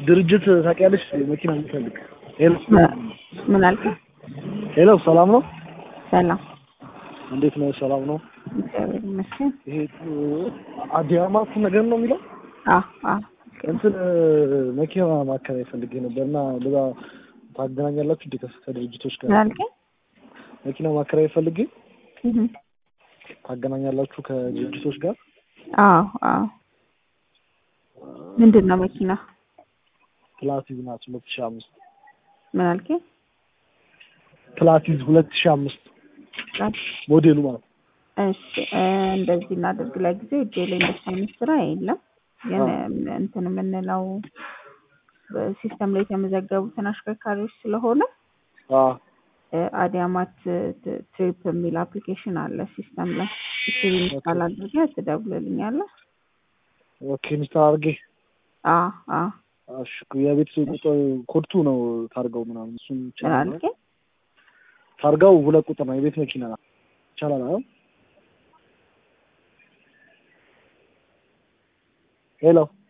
ድርጅት ታውቂያለሽ? መኪና የሚፈልግ ሄሎ ምን አልከኝ? ሄሎ፣ ሰላም ነው? ሰላም እንዴት ነው? ሰላም ነው? እግዚአብሔር ይመስገን። ይሄ አዲያማት ነገር ነው የሚለው አዎ አዎ እንትን መኪና ማከራይ ፈልጌ ነበር እና በዛ ታገናኛላችሁ እንዴ ከድርጅቶች ጋር? ምን አልከኝ? መኪና ማከራይ ፈልጌ እህ ታገናኛላችሁ ከድርጅቶች ጋር? አዎ አዎ ምንድን ነው መኪና? ፕላቲዝ ናት ሁለት ሺህ አምስት ምን አልከኝ? ፕላቲዝ ሁለት ሺህ አምስት ሞዴሉ ማለት ነው። እሺ እ እንደዚህ እናድርግ። ለጊዜው እጄ ላይ እንደሱ አይነት ስራ የለም። ግን እንትን የምንለው በሲስተም ላይ የተመዘገቡትን አሽከርካሪዎች ስለሆነ አ እ አዲያማት ት- ትሪፕ የሚል አፕሊኬሽን አለ ሲስተም ላይ እሱን ኢንስታል አድርገህ ትደውልልኛለህ። ኦኬ ኢንስታል አድርጌ አዎ አዎ እሺ የቤት ቁጥር ኮድቱ ነው ታርጋው ምናምን እሱን ምን ይቻላል። አልከኝ? ታርጋው ሁለት ቁጥር ነው የቤት መኪና ናት። ይቻላል አይደል? ሄሎ